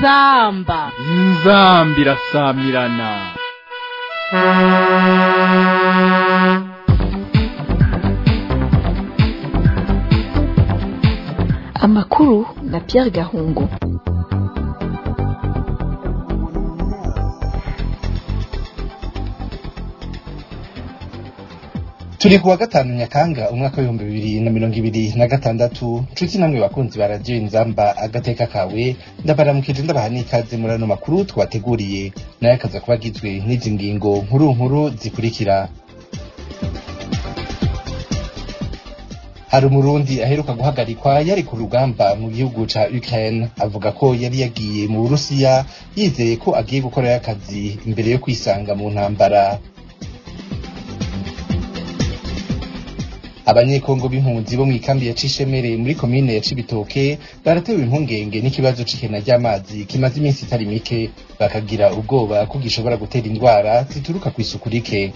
inzamba inzambi irasamirana amakuru na Pierre Gahungu turi kuwa gatanu nyakanga umwaka w'ibihumbi bibiri na mirongo ibiri na gatandatu nshuti namwe bakunzi ba radiyo inzamba agateka kawe ndabaramukije ndabaha n'ikaze muri ano makuru twateguriye nayo akaza kuba agizwe n'izi ngingo nkuru nkuru zikurikira hari umurundi aheruka guhagarikwa yari ku rugamba mu gihugu ca Ukraine avuga ko yari yagiye mu Burusiya yizeye ko agiye gukorayo akazi imbere yo kwisanga mu ntambara abanyekongo b'impunzi bo mw'ikambi ya Cishemere muri komine ya Cibitoke baratewe impungenge n'ikibazo c'ikena ry'amazi kimaze iminsi itari mike bakagira ubwoba ko gishobora gutera indwara zituruka kw'isuku rike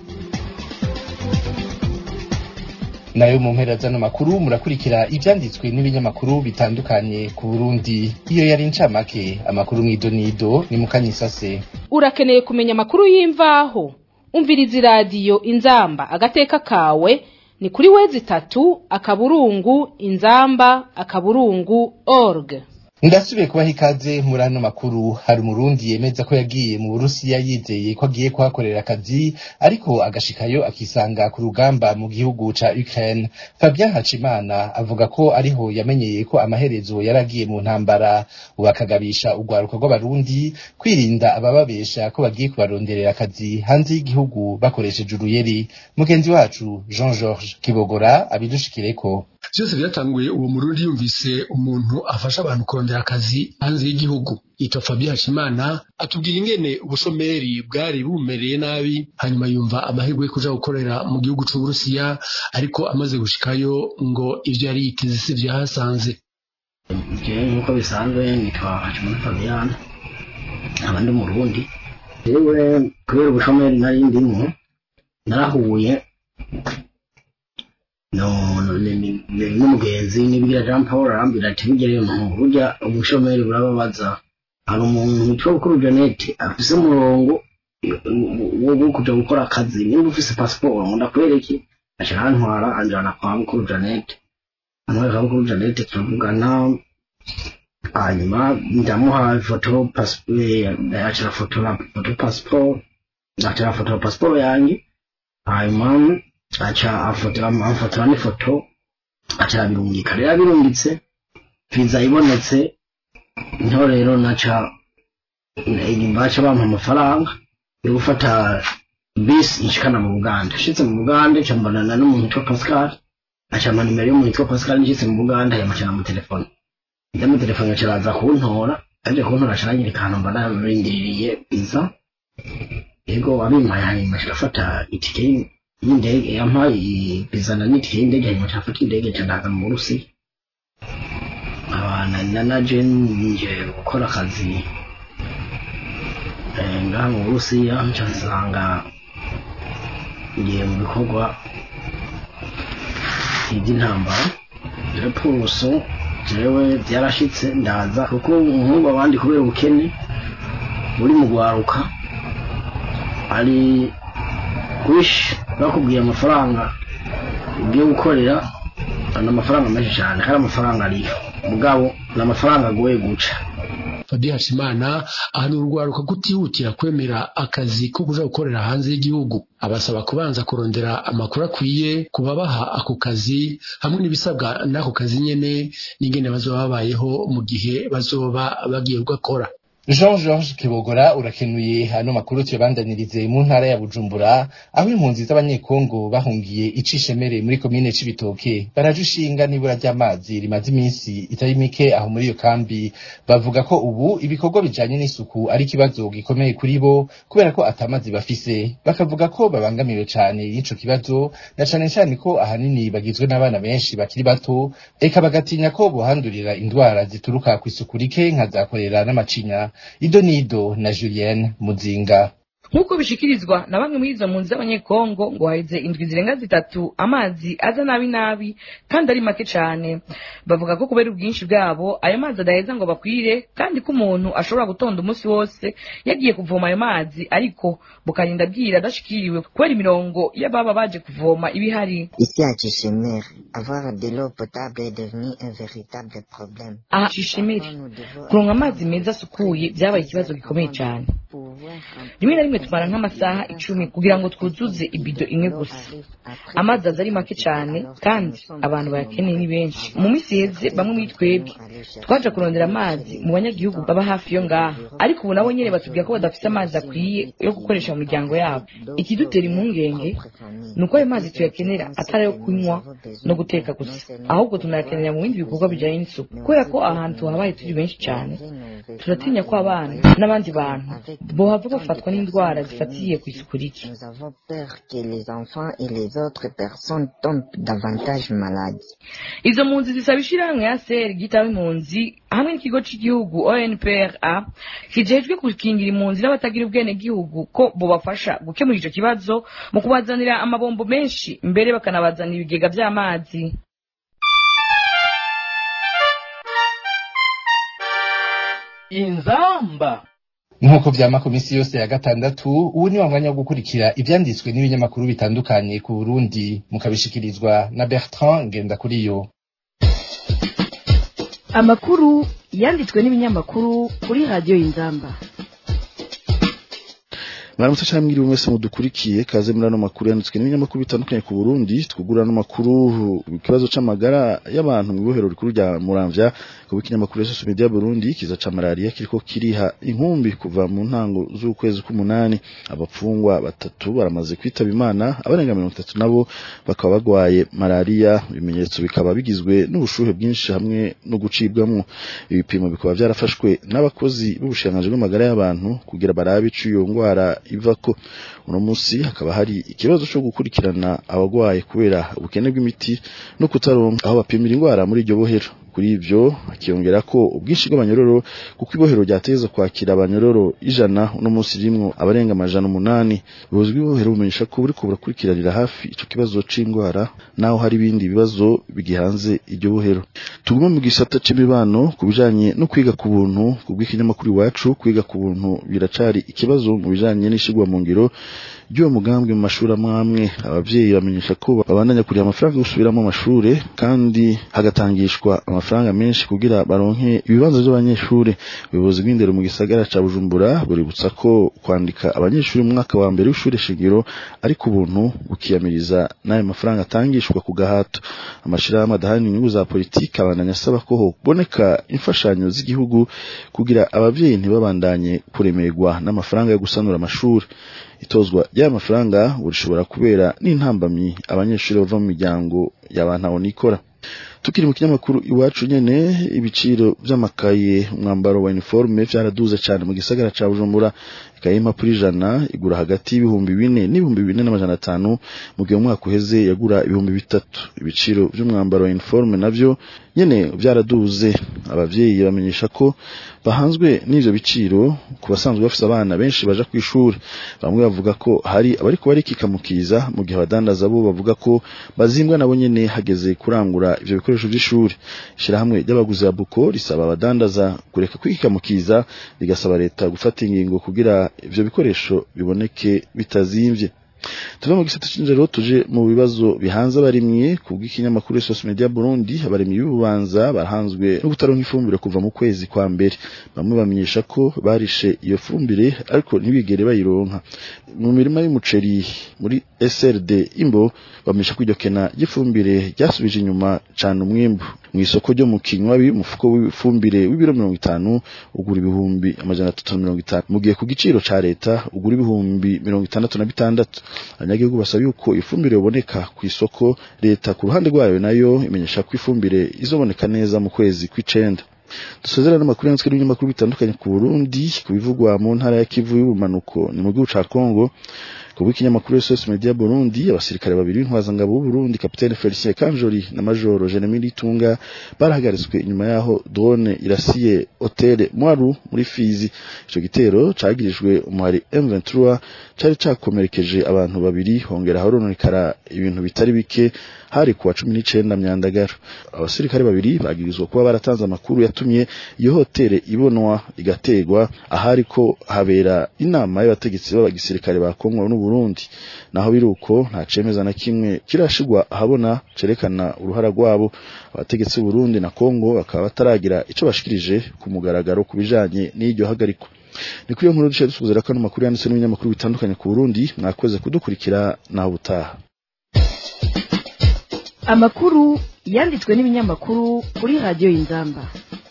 nayo mu mpera zano makuru murakurikira ivyanditswe n'ibinyamakuru bitandukanye ku Burundi iyo yari incamake amakuru mw'idonido ni mukanyisase urakeneye kumenya amakuru y'imvaho umviriza iradiyo inzamba agateka kawe ni kuri wezi itatu akaburungu inzamba akaburungu org ndasubiye kubaha ikaze muri ano makuru hari umurundi yemeza ko yagiye mu burusiya yizeye ko agiye kuhakorera akazi ariko agashikayo akisanga ku rugamba mu gihugu ca Ukraine Fabien Hacimana avuga ko ariho yamenyeye ko amaherezo yari agiye mu ntambara ubu akagabisha urwaruka rw'abarundi kwirinda abababesha ko bagiye kubaronderera akazi hanze y'igihugu bakoresheje uruyeri mugenzi wacu Jean Georges Kibogora abidushikireko byose byatanguye uwo murundi yumvise umuntu afasha abantu kurondera akazi hanze y'igihugu yitwa Fabien Hashimana atubwira ingene ubushomeri bwari bumereye nabi hanyuma yumva amahirwe yo kuja gukorera mu gihugu c'Uburusiya ariko amaze gushikayo ngo ivyo yari yiteze sivyo yahasanze jewe nk'uko bisanzwe nitwa Hashimana Fabien nkaba ndi umurundi jewe kubera ubushomeri nari ndimwo narahuye no n'umugenzi nibigira Jean Paul arambwira ati bigere umuntu burya ubushomeri burababaza hari umuntu witwa Bukuru Jeannette afise umurongo wo kuja gukora akazi nimba ufise pasiporo ngo ndakwereke aca arantwara anjana kwa Bukuru Jeannette antwara kwa Bukuru Jeannette turavugana hanyuma ndamuha ifoto aca arafotora foto pasiporo aca arafotora pasiporo yanjye hanyuma aca afotora afotora n'ifoto aca arabirungika rero abirungitse viza ibonetse niho rero naca baca bampa amafaranga yo gufata bisi inshikana mu buganda nshitse mu buganda nca mbonana n'umuntu witwa pascal aca ampa nimero y'umuntu witwa pascal nshitse mu buganda yamuca namutelefone ndamutelefone aca araza kuntora aje kuntora aca aranyereka ahantu mba narindiriye viza yego abimpaye hanyuma aca arafata itike y'indege yampaye bizana n'itike y'indege hanyuma cyafata indege cyanaga mu Burusiya abana na naje nje gukora akazi ngaha mu Burusiya nca nsanga ngiye mu bikorwa iby'intambara repuruso jewe byarashitse ndaza kuko umuhungu abandi kubera ubukene buri mu gwaruka ari wish bakubwiye amafaranga ugiye gukorera ni amafaranga menshi cyane kandi amafaranga ariyo mugabo ni amafaranga agoye guca Fabien Hashimana ahanura urwaruka kutihutira kwemera akazi ko kuja gukorera hanze y'igihugu abasaba kubanza kurondera amakuru akwiye kubabaha ako kazi hamwe n'ibisabwa n'ako kazi nyene n'ingene bazoba babayeho mu gihe bazoba bagiye gukora Jean Georges Kibogora urakenuye hano makuru tuyabandanirize mu ntara ya Bujumbura aho impunzi z'abanyekongo bahungiye icishemere muri komine c'ibitoke barajushinga nibura ry'amazi rimaze iminsi itari mike aho muri iyo kambi bavuga ko ubu ibikorwa bijanye n'isuku ari ikibazo gikomeye kuri bo kubera ko atamazi bafise bakavuga ko babangamiwe cane y'ico kibazo na cane cane ko ahanini bagizwe n'abana benshi bakiri bato eka bagatinya ko bohandurira indwara zituruka kw'isuku rike nka za korera n'amacinya ido nido na Julienne Muzinga nk'uko bishikirizwa na bamwe muri izo mpunzi z'abanyekongo ngo haheze indwi zirenga zitatu amazi aza nabi nabi kandi ari make cyane bavuga ko kubera ubwinshi bwabo ayo mazi adaheza ngo bakwire kandi ko umuntu ashobora gutonda umunsi wose yagiye kuvoma ayo mazi ariko bukarinda bwira adashikiriwe kubera imirongo y'ababa baje kuvoma ibihari Ici à Chichimir, avoir de l'eau potable est devenu un véritable problème. aha shishimiri kuronka amazi meza asukuye byabaye ikibazo gikomeye cyane rimwe na rimwe tumara nk'amasaha icumi kugira ngo twuzuze ibido imwe gusa amazi aza ari make cyane kandi abantu bayakeneye ni benshi mu minsi iheze bamwe muri twebwe twaje kurondera amazi mu banyagihugu baba hafi yo ngaha ariko ubu nabo nyine batubwira ko badafite amazi akwiye yo gukoresha mu miryango yabo ikidutera impungenge ni uko ayo mazi tuyakenera atari ayo kunywa no guteka gusa ahubwo tunayakenera mu bindi bikorwa bijyanye n'isuku kubera ko ahantu habaye turi benshi cyane turatinya ko abana n'abandi bantu bohava bafatwa n'indwara zifatiye ku isuku rike Nous avons peur que les enfants et les autres personnes tombent davantage malades. izo mpunzi zisaba ishyirahamwe ya seri ryitaba impunzi hamwe n'ikigo cy'igihugu onpra kijejwe gukingira impunzi n'abatagira ubwenegihugu ko bubafasha gukemura icyo kibazo mu kubazanira amabombo menshi mbere bakanabazanira ibigega by'amazi inzamba nk'uko vyama ku minsi yose ya gatandatu ubu ni wa mwanya wo gukurikira ivyanditswe n'ibinyamakuru bitandukanye ku burundi mukabishikirizwa na bertrand ngendakuriyo amakuru yanditswe n'ibinyamakuru kuri radiyo y'inzamba mwaramutse cyangwa mwiriwe mwese mudukurikiye kaze muri ano makuru yanditswe n'ibinyamakuru bitandukanye ku Burundi twugura no makuru ikibazo c'amagara y'abantu mu ibohero rikuru rya Muramvya ku ikinyamakuru social media Burundi kiza ca malaria kiriko kiriha inkumbi kuva mu ntango z'ukwezi k'umunani abapfungwa batatu baramaze kwitaba imana abarenga mirongo itatu nabo bakaba bagwaye malaria ibimenyetso bikaba bigizwe n'ubushuhe bwinshi hamwe no gucibwamwo ibipimo bikaba byarafashwe n'abakozi b'ubushikiranganji bw'amagara y'abantu kugira barabe ico iyo ngwara iva ko uno munsi hakaba hari ikibazo cyo gukurikirana abagwaye kubera ubukene bw'imiti no kutaronka aho bapimira indwara muri iryo bohero kuri ivyo akiyongera ko ubwinshi bw'abanyororo kuko ibohero ryateza kwakira abanyororo ijana uno munsi rimwo abarenga amajana umunani ubuyobozi bw'ibohero bumenyesha ko buriko burakurikiranira hafi ico kibazo c'indwara naho hari ibindi bibazo bigihanze iryo bohero tugume mu gisata c'imibano ku bijanye no kwiga ku buntu ku bw'ikinyamakuru iwacu kwiga ku buntu biracari ikibazo mu bijanye n'ishigwa mu ngiro ry'uwo mugambwe mu mashuri amwe amwe abavyeyi bamenyesha ko babandanya kuriha amafaranga yo gusubiramo amashure kandi hagatangishwa amafaranga menshi kugira baronke ibibanza by'abanyeshure ubuyobozi bw'indero mu gisagara ca Bujumbura buributsa ko kwandika abanyeshuri mu mwaka wa mbere w'ishure shingiro ariko ubuntu bukiyamiriza n'ayo mafaranga atangishwa ku gahato amashirahamwe adahana inyungu za politiki abandanya asaba ko hoboneka imfashanyo z'igihugu kugira abavyeyi ntibabandanye kuremerwa n'amafaranga yo gusanura amashuri itozwa ry'aya mafaranga burishobora kubera n'intambamyi abanyeshuri bava mu miryango y'abantu nikora tukiri mu kinyamakuru iwacu nyene ibiciro vy'amakaye umwambaro wa uniforme vyaraduze cane mu gisagara ca Bujumbura ikaye impapuro ijana igura hagati y'ibihumbi bine n'ibihumbi bine n'amajana atanu mu gihe umwaka uheze yagura ibihumbi bitatu ibiciro vy'umwambaro wa uniforme navyo nyene vyaraduze abavyeyi bamenyesha ko bahanzwe n'ivyo biciro ku basanzwe bafise abana benshi baja kw'ishuri bamwe bavuga ko hari abariko barikikamukiza mu gihe abadandaza bo bavuga ko bazimbwa nabo nyene hageze kurangura ivyo bikoresho vy'ishuri ishirahamwe ry'abaguzi ya buko risaba abadandaza kureka kwikikamukiza rigasaba leta gufata ingingo kugira ivyo bikoresho biboneke bitazimvye tuve mu gisata c'injero tuje mu bibazo bihanze abarimyi ku bw'ikinyamakuru social media Burundi abarimyi b'ububanza barahanzwe no kutaronka ifumbire kuva mu kwezi kwa mbere bamwe bamenyesha ko barishe iyo fumbire ariko ntibigere bayironka mu mirima y'umuceri muri SRD imbo bamenyesha ko iryo kena ry'ifumbire ryasubije inyuma cane umwimbu mu isoko ryo mu kinywabi umufuko w'ifumbire w'ibiro mirongo itanu ugura ibihumbi amajana atatu na mirongo itanu mu gihe ku giciro ca leta ugura ibihumbi mirongo itandatu na bitandatu abanyagihugu basaba yuko ifumbire yoboneka ku isoko leta ku ruhande rwayo nayo imenyesha ko ifumbire izoboneka neza mu kwezi kw'icenda dusozera n'amakuru yanditswe n'ibinyamakuru bitandukanye ku Burundi ku bivugwa mu ntara ya Kivu y'ubumanuko ni mu gihugu ca Kongo ku ku bw'ikinyamakuru SOS Media Burundi abasirikare babiri b'intwazangabo b'u Burundi Capitaine Felicien Kanjori na Major Jeremy Litunga barahagaritswe inyuma yaho drone irasiye Hotel Mwaru muri Fizi ico gitero cagirijwe umuhari M23 cari cakomerekeje abantu babiri hongera haronekara ibintu bitari bike hari kuwa cumi n'icenda myandagaro abasirikare babiri bagirizwa kuba baratanze amakuru yatumye iyo hoteli ibonwa igategwa ahari ko habera inama y'abategetsi b'abagisirikare ba Kongo n'u Burundi naho biruko nta cemeza na kimwe kirashigwa ahabona cerekana uruhara rwabo abategetsi b'u Burundi na Kongo bakaba bataragira ico bashikirije ku mugaragaro kubijanye n'iryo hagarikwa ni kuri iyo nkuru dushobora dusuzera ko ano makuru yanditse n'ibinyamakuru bitandukanye ku Burundi mwakoze kudukurikira naho ubutaha amakuru yanditswe n'ibinyamakuru kuri radiyo y'inzamba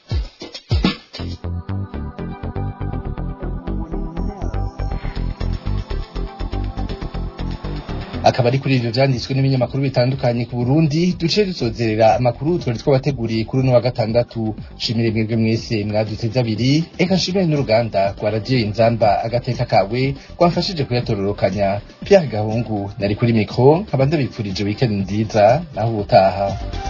akaba ari kuri ivyo vyanditswe n'ibinyamakuru bitandukanye ku Burundi duce dusozerera amakuru twari twabateguriye kuri uno wa gatandatu shimire mwebwe mwese mwaduteze abiri eka nshimire n'uruganda rwa radiyo inzamba agateka kawe rwamfashije kuyatororokanya Pierre Gahungu nari kuri mikro nkaba ndabipfurije weekend nziza naho ubutaha